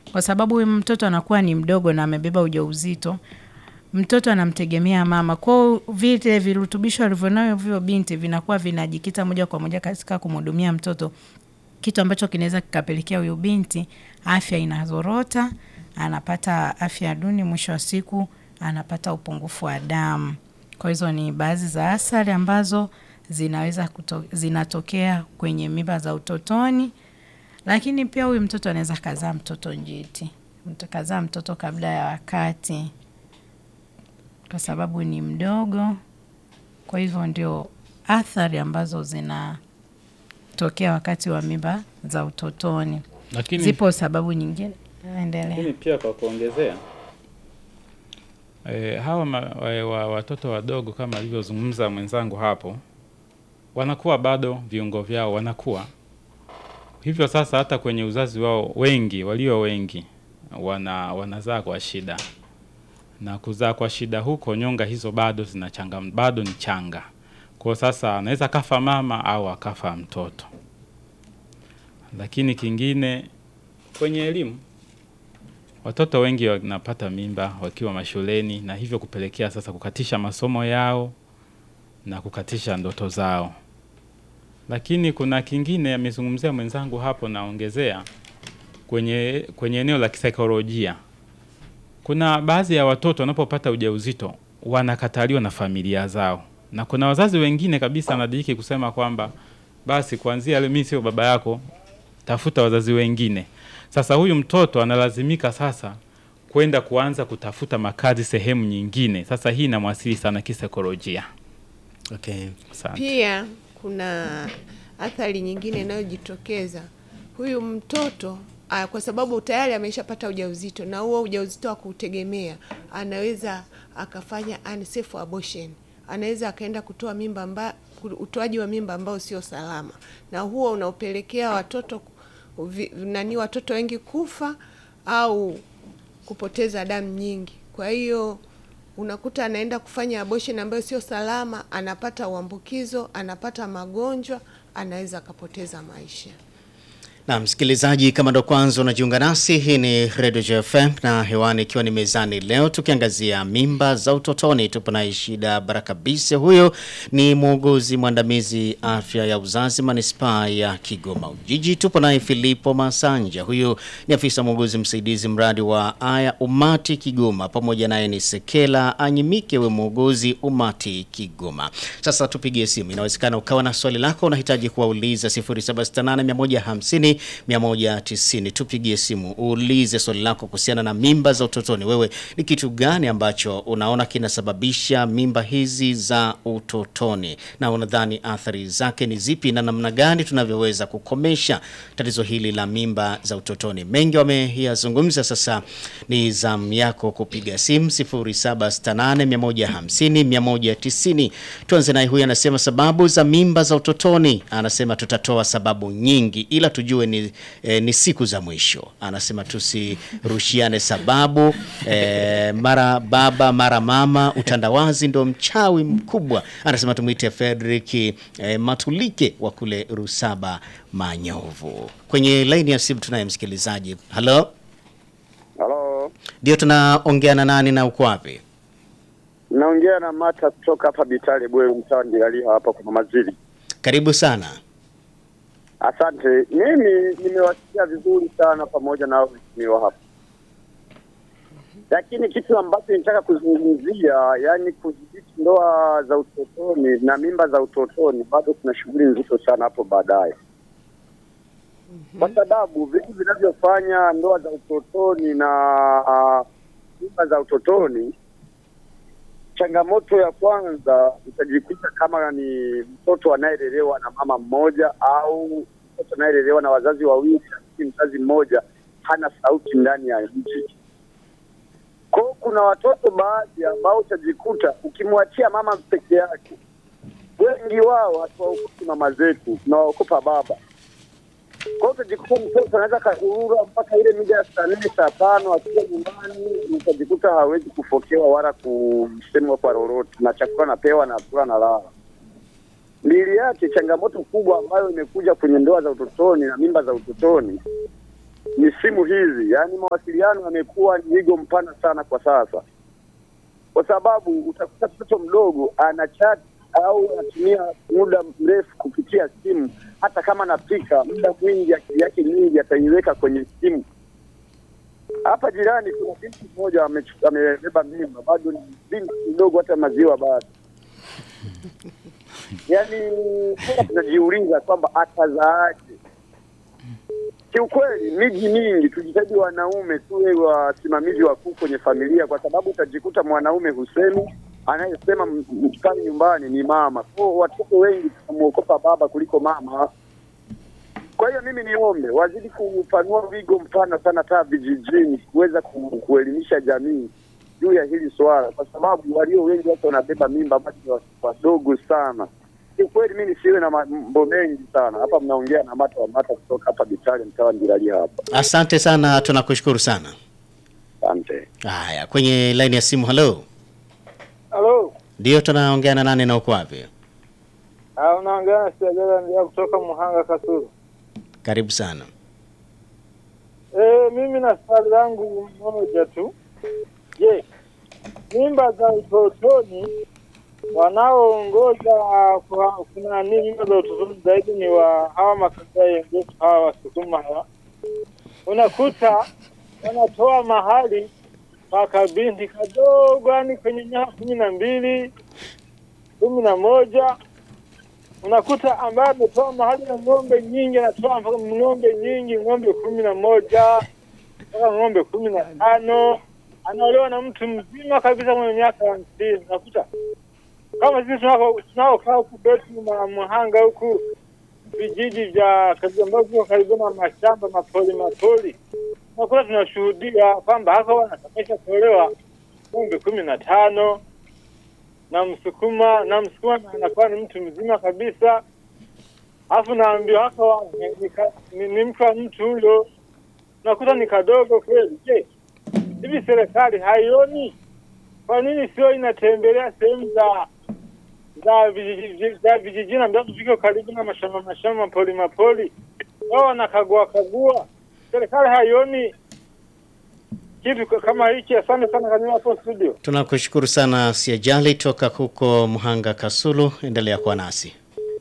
kwa sababu huyu mtoto anakuwa ni mdogo na amebeba ujauzito. Mtoto anamtegemea mama, kwao vile virutubisho alivyonavyo vyo binti vinakuwa vinajikita moja kwa moja katika kumhudumia mtoto, kitu ambacho kinaweza kikapelekea huyu binti afya inazorota, anapata afya duni, mwisho wa siku anapata upungufu wa damu. Kwa hizo ni baadhi za athari ambazo zinaweza kuto, zinatokea kwenye mimba za utotoni, lakini pia huyu mtoto anaweza kazaa mtoto njiti, mtu kazaa mtoto kabla ya wakati kwa sababu ni mdogo. Kwa hivyo ndio athari ambazo zinatokea wakati wa mimba za utotoni. Lakini, Zipo sababu nyingine, endelea. Lakini pia kwa kuongezea e, hawa ma, wa, wa, watoto wadogo kama alivyozungumza mwenzangu hapo, wanakuwa bado viungo vyao wanakuwa hivyo. Sasa hata kwenye uzazi wao wengi, walio wengi wana wanazaa kwa shida, na kuzaa kwa shida huko, nyonga hizo bado zinachanga, bado ni changa. Kwa sasa anaweza kafa mama au akafa mtoto. Lakini kingine kwenye elimu watoto wengi wanapata mimba wakiwa mashuleni na hivyo kupelekea sasa kukatisha masomo yao na kukatisha ndoto zao. Lakini kuna kingine amezungumzia mwenzangu hapo, naongezea kwenye kwenye eneo la kisaikolojia. Kuna baadhi ya watoto wanapopata ujauzito wanakataliwa na familia zao, na kuna wazazi wengine kabisa wanadiriki kusema kwamba basi kuanzia leo mimi sio baba yako, tafuta wazazi wengine. Sasa huyu mtoto analazimika sasa kwenda kuanza kutafuta makazi sehemu nyingine. Sasa hii inamwasili sana kisaikolojia. Okay. Asante. Pia kuna athari nyingine inayojitokeza huyu mtoto ah, kwa sababu tayari ameshapata ujauzito na huo ujauzito wa kutegemea, anaweza akafanya unsafe abortion, anaweza akaenda kutoa mimba amba, utoaji wa mimba ambao sio salama, na huo unaopelekea watoto vi- nani watoto wengi kufa au kupoteza damu nyingi. Kwa hiyo unakuta anaenda kufanya abortion ambayo sio salama, anapata uambukizo, anapata magonjwa, anaweza akapoteza maisha. Na msikilizaji, kama ndo kwanza unajiunga nasi, hii ni Radio JFM na hewani ikiwa ni mezani leo tukiangazia mimba za utotoni. Tupo na Ishida Baraka Bise, huyo ni muuguzi mwandamizi afya ya uzazi manispaa ya Kigoma Ujiji. Tupo naye Filipo Masanja, huyu ni afisa muuguzi msaidizi mradi wa Aya Umati Kigoma, pamoja naye ni Sekela Anyimike, we muuguzi Umati Kigoma. Sasa tupigie simu, inawezekana ukawa na swali lako unahitaji kuwauliza 0768 190. Tupigie simu uulize swali lako kuhusiana na mimba za utotoni. Wewe ni kitu gani ambacho unaona kinasababisha mimba hizi za utotoni, na unadhani athari zake ni zipi, na namna gani tunavyoweza kukomesha tatizo hili la mimba za utotoni? Mengi wameyazungumza, sasa ni zamu yako kupiga simu 0768 150 190. Tuanze naye, huyu anasema sababu za mimba za utotoni. Anasema tutatoa sababu nyingi, ila tujue ni, eh, ni siku za mwisho. Anasema tusirushiane sababu eh, mara baba mara mama, utandawazi ndo mchawi mkubwa. Anasema tumwite Frederick eh, Matulike wa kule Rusaba Manyovu. Kwenye laini ya simu tunaye msikilizaji. Halo, Halo, ndio tunaongea na nani na uko wapi? naongea na Mata kutoka hapa Bitale Bwe, mtaa Ndilaliha hapa kwa Mazili. Karibu sana. Asante. Mimi nimewasikia vizuri sana pamoja na hao waheshimiwa hapa, lakini kitu ambacho nitaka kuzungumzia, yani kudhibiti ndoa za utotoni na mimba za utotoni, bado kuna shughuli nzito sana hapo baadaye, kwa sababu vitu vinavyofanya ndoa za utotoni na ah, mimba za utotoni changamoto ya kwanza utajikuta kama ni mtoto anayelelewa na mama mmoja au mtoto anayelelewa na wazazi wawili, lakini mzazi mmoja hana sauti ndani ya nchi. Kwa hiyo kuna watoto baadhi ambao utajikuta ukimwachia mama peke yake, wengi wao hatuwaokopi mama zetu, tunawaokopa baba. Kwa hiyo utajikuta mtoto anaweza kazurura mpaka ile mida ya saa nne saa tano akiwa nyumbani, utajikuta hawezi kufokewa wala kusemwa kwa lolote, na chakula napewa na kula na lala. Mbili yake, changamoto kubwa ambayo imekuja kwenye ndoa za utotoni na mimba za utotoni, ni simu hizi, yaani mawasiliano yamekuwa ni wigo mpana sana kwa sasa, kwa sababu utakuta mtoto mdogo ana chat au anatumia muda mrefu kupitia simu. Hata kama anapika, muda mwingi, akili yake nyingi ataiweka kwenye simu. Hapa jirani kuna binti mmoja amechu- amebeba mimba, bado ni binti mdogo, hata maziwa bado. Yaani sasa tunajiuliza kwamba atazaaje? Kiukweli miji mingi tujitahidi wanaume tuwe wasimamizi wakuu kwenye familia, kwa sababu utajikuta mwanaume husemi, anayesema m- m- pale nyumbani ni mama. Kwa watoto wengi tunamwokopa baba kuliko mama. Kwa hiyo mimi niombe wazidi kupanua wigo mpana sana taa vijijini, kuweza ku, kuelimisha jamii juu ya hili swala, kwa sababu walio wengi watu wanabeba mimba bado ni wa- wadogo sana. Kiukweli mimi nisiwe na mambo mengi sana hapa. Mnaongea na mata wa mata kutoka hapa Bitale, mtawa Ndiraji hapa. Asante sana, tunakushukuru sana. Asante. Haya, kwenye laini ya simu, halo. Halo, Ndio, tunaongea na nani na uko wapi? Ah, unaongea na Siagala ndio kutoka Muhanga Kasulu. Karibu sana. Eh, mimi na swali langu moja tu. Je, mimba za utotoni wanaoongoza kwa kuna nini mimba za utotoni zaidi ni wa hawa makabila yenyetu hawa Wasukuma hawa. Unakuta wanatoa mahali kwa kabinti kadogo, yani kwenye miaka kumi na mbili kumi na moja unakuta ambaye ametoa mahali na ng'ombe nyingi, anatoa mpaka ng'ombe nyingi, ng'ombe kumi na moja mpaka ng'ombe kumi na tano anaolewa na mtu mzima kabisa mwenye miaka hamsini. Unakuta kama sisi tunako- tunaokaa huku kwetu ma- Muhanga huku vijiji vya karibu ambavyo viko karibu na mashamba mapoli mapoli, unakuta tunashuhudia kwamba hako wanatamesha kuolewa ng'ombe kumi na tano na msukuma na msukuma na anakuwa ni mtu mzima kabisa, alafu naambiwa hako ni, ni, ka- ni, ni mke wa mtu huyo, nakuta ni kadogo kweli. Je, hivi serikali haioni? Kwa nini sio inatembelea sehemu za za vijiji- za vijijini ambavyo viko karibu na mashamba mashamba mapoli mapoli, wao wanakagua kagua. Serikali haioni kitu ka- kama hiki? Asante sana kanyuma hapo studio. Tunakushukuru sana Siajali toka huko Muhanga Kasulu, endelea kuwa nasi.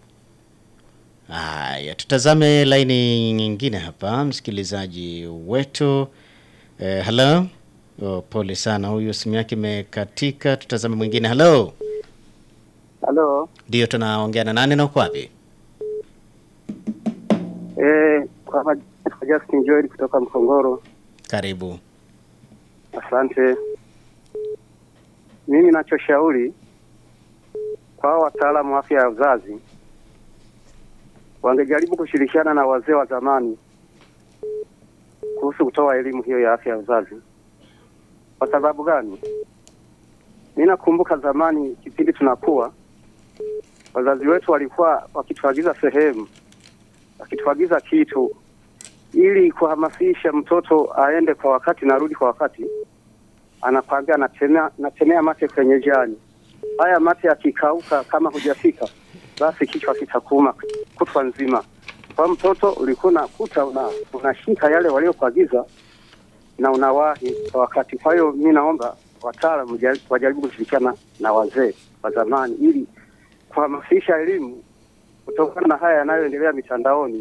Haya, tutazame laini nyingine hapa, msikilizaji wetu. Eh, hello. Oh, pole sana, huyu simu yake imekatika. Tutazame mwingine. Hello. Halo, Ndio, tunaongea na nani na uko wapi? eh, kwa ma- kwa Justin Joel kutoka Mkongoro. Karibu. Asante. Mimi nachoshauri kwa hao wataalamu wa afya ya uzazi wangejaribu kushirikiana na wazee wa zamani kuhusu kutoa elimu hiyo ya afya ya uzazi. Kwa sababu gani? Mimi nakumbuka zamani, kipindi tunakuwa, wazazi wetu walikuwa wakituagiza sehemu, wakituagiza kitu ili kuhamasisha mtoto aende kwa wakati na arudi kwa wakati, anakwambia natemea, natemea mate kwenye jani. Haya mate yakikauka, kama hujafika, basi kichwa kitakuuma kutwa nzima. Kwa mtoto ulikuwa unakuta una, unashika yale waliokuagiza na unawahi kwa wakati. Kwa hiyo mi naomba wataalamu jari- wajaribu kushirikiana na wazee wa zamani ili kuhamasisha elimu kutokana na haya yanayoendelea mitandaoni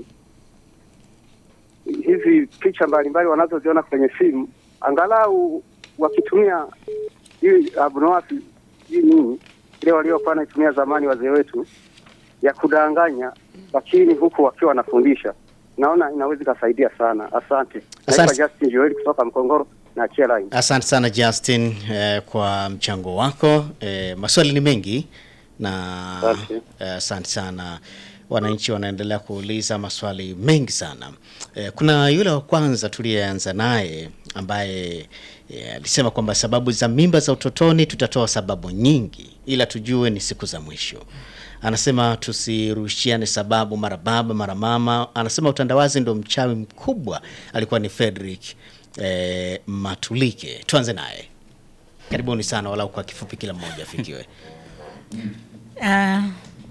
hizi picha mbalimbali wanazoziona kwenye simu, angalau wakitumia hii abunowasi hii nini ile waliokuwa wanaitumia zamani wazee wetu ya kudanganya, lakini huku wakiwa wanafundisha, naona inaweza ikasaidia sana. Asante. Asante. Naitwa Justin Joel kutoka Mkongoro na achia line. Asante sana Justin eh, kwa mchango wako. Eh, maswali ni mengi na Asante. eh, asante sana. Wananchi wanaendelea kuuliza maswali mengi sana. Eh, kuna yule wa kwanza tuliyeanza naye ambaye eh, alisema kwamba sababu za mimba za utotoni tutatoa sababu nyingi, ila tujue ni siku za mwisho. Anasema tusirushiane sababu mara baba mara mama. Anasema utandawazi ndo mchawi mkubwa, alikuwa ni Frederick eh, Matulike. Tuanze naye. Karibuni sana, walau kwa kifupi, kila mmoja afikiwe. Ah,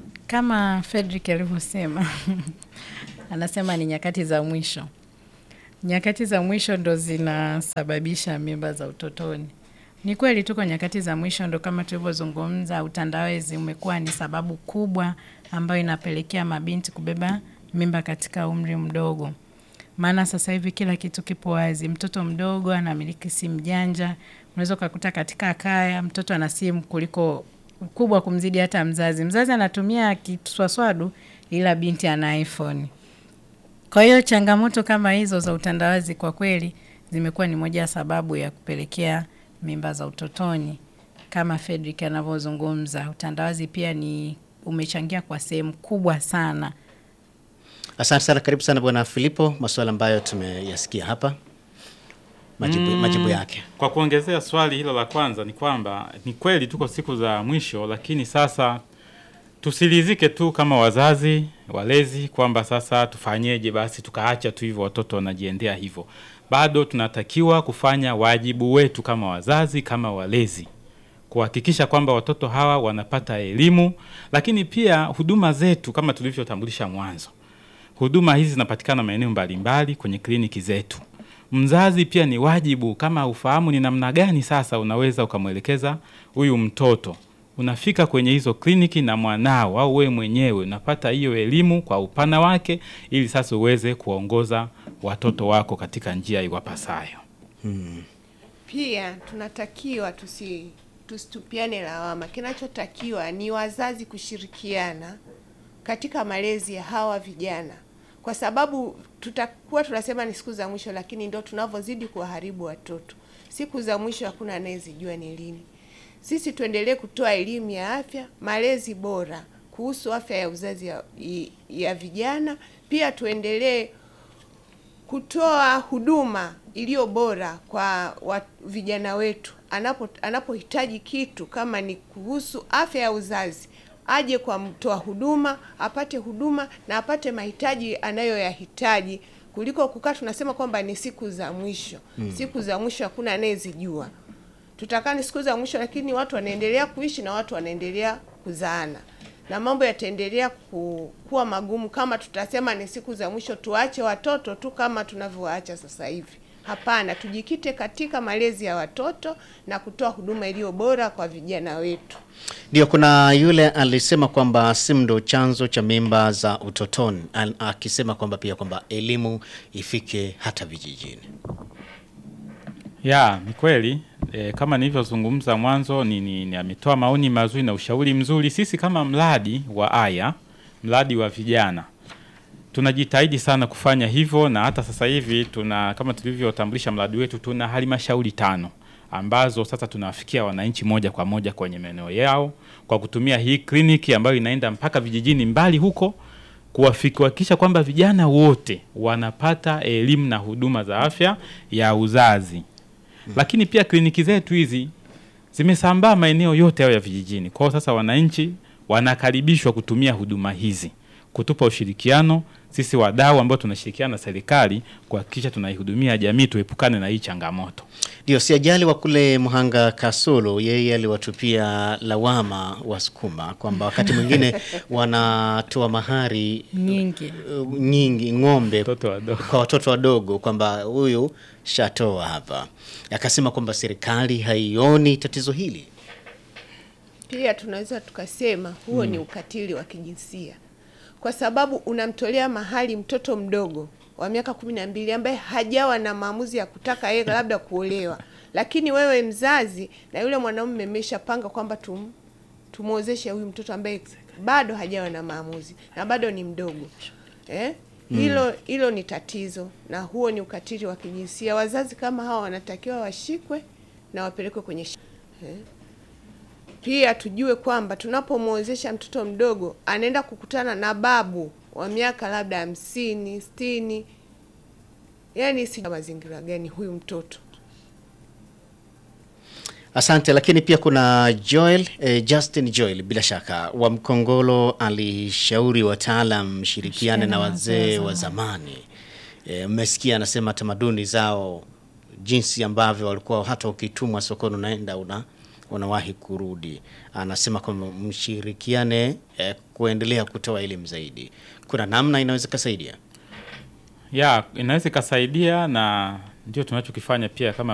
kama Fredrick alivyosema anasema ni nyakati za mwisho. nyakati za mwisho ndo zinasababisha mimba za utotoni. Ni kweli tuko nyakati za mwisho, ndo kama tulivyozungumza, utandawazi umekuwa ni sababu kubwa ambayo inapelekea mabinti kubeba mimba katika umri mdogo. Maana sasa hivi kila kitu kipo wazi. Mtoto mdogo anamiliki simu janja, unaweza ukakuta katika kaya mtoto ana simu kuliko kubwa kumzidi hata mzazi. Mzazi anatumia kiswaswadu, ila binti ana iPhone. Kwa hiyo changamoto kama hizo za utandawazi kwa kweli zimekuwa ni moja ya sababu ya kupelekea mimba za utotoni. Kama Fredrick anavyozungumza, utandawazi pia ni umechangia kwa sehemu kubwa sana. Asante sana, karibu sana bwana Filipo, masuala ambayo tumeyasikia hapa, majibu, majibu yake. Kwa kuongezea swali hilo la kwanza ni kwamba ni kweli tuko siku za mwisho, lakini sasa tusilizike tu kama wazazi walezi kwamba sasa tufanyeje, basi tukaacha tu hivyo watoto wanajiendea hivyo. Bado tunatakiwa kufanya wajibu wetu kama wazazi, kama walezi, kuhakikisha kwamba watoto hawa wanapata elimu, lakini pia huduma zetu kama tulivyotambulisha mwanzo huduma hizi zinapatikana maeneo mbalimbali kwenye kliniki zetu. Mzazi pia ni wajibu, kama ufahamu ni namna gani sasa unaweza ukamwelekeza huyu mtoto, unafika kwenye hizo kliniki na mwanao au wewe mwenyewe unapata hiyo elimu kwa upana wake, ili sasa uweze kuwaongoza watoto wako katika njia iwapasayo. Pia tunatakiwa tusi tusitupiane lawama. Kinachotakiwa ni wazazi kushirikiana katika malezi ya hawa vijana, kwa sababu tutakuwa tunasema ni siku za mwisho, lakini ndo tunavyozidi kuwaharibu watoto. Siku za mwisho hakuna anayezijua ni lini. Sisi tuendelee kutoa elimu ya afya, malezi bora kuhusu afya ya uzazi ya, ya vijana. Pia tuendelee kutoa huduma iliyo bora kwa wa, vijana wetu anapo anapohitaji kitu kama ni kuhusu afya ya uzazi aje kwa mtoa huduma apate huduma na apate mahitaji anayoyahitaji kuliko kukaa tunasema kwamba ni siku za mwisho. Siku za mwisho hakuna anayezijua. Tutakaa ni siku za mwisho, lakini watu wanaendelea kuishi na watu wanaendelea kuzaana na mambo yataendelea ku, kuwa magumu kama tutasema ni siku za mwisho, tuache watoto tu kama tunavyowaacha sasa hivi. Hapana, tujikite katika malezi ya watoto na kutoa huduma iliyo bora kwa vijana wetu. Ndio, kuna yule alisema kwamba simu ndo chanzo cha mimba za utotoni, Al- akisema kwamba pia kwamba elimu ifike hata vijijini. Ya, ni kweli e, kama nilivyozungumza mwanzo ni, ni, ni ametoa maoni mazuri na ushauri mzuri. Sisi kama mradi wa Aya, mradi wa vijana tunajitahidi sana kufanya hivyo, na hata sasa hivi tuna kama tulivyotambulisha mradi wetu, tuna halmashauri tano ambazo sasa tunawafikia wananchi moja kwa moja kwenye maeneo yao kwa kutumia hii kliniki ambayo inaenda mpaka vijijini mbali huko kuwafiki- kuhakikisha kwamba vijana wote wanapata elimu na huduma za afya ya uzazi. Lakini pia kliniki zetu hizi zimesambaa maeneo yote hayo ya vijijini. Kwa hiyo sasa wananchi wanakaribishwa kutumia huduma hizi, kutupa ushirikiano sisi wadau ambao tunashirikiana na serikali kuhakikisha tunaihudumia jamii, tuepukane na hii changamoto. Ndio, si ajali wa kule Mhanga Kasulu, yeye aliwatupia lawama Wasukuma kwamba wakati mwingine wanatoa mahari nyingi. uh, nyingi ng'ombe Watoto wadogo. kwa watoto wadogo, kwamba huyu shatoa hapa. Akasema kwamba serikali haioni tatizo hili. Pia tunaweza tukasema huo ni ukatili wa kijinsia, kwa sababu unamtolea mahali mtoto mdogo wa miaka kumi na mbili ambaye hajawa na maamuzi ya kutaka yeye labda kuolewa, lakini wewe mzazi na yule mwanaume mmeshapanga kwamba tum tumwozeshe huyu mtoto ambaye bado hajawa na maamuzi na bado ni mdogo eh? Hilo hilo ni tatizo na huo ni ukatili wa kijinsia. Wazazi kama hawa wanatakiwa washikwe na wapelekwe kwenye shi- eh? Pia tujue kwamba tunapomwozesha mtoto mdogo anaenda kukutana na babu wa miaka labda hamsini, sitini, yaani si mazingira gani huyu mtoto Asante. Lakini pia kuna Joel eh, Justin Joel, bila shaka wa Mkongolo, alishauri wataalam shirikiane na wazee wa zamani. Eh, Mmesikia anasema tamaduni zao, jinsi ambavyo walikuwa hata ukitumwa sokoni unaenda una unawahi kurudi. Anasema kwamba mshirikiane eh, kuendelea kutoa elimu zaidi. Kuna namna inaweza kusaidia. ya inaweza ikasaidia na ndio tunachokifanya pia kama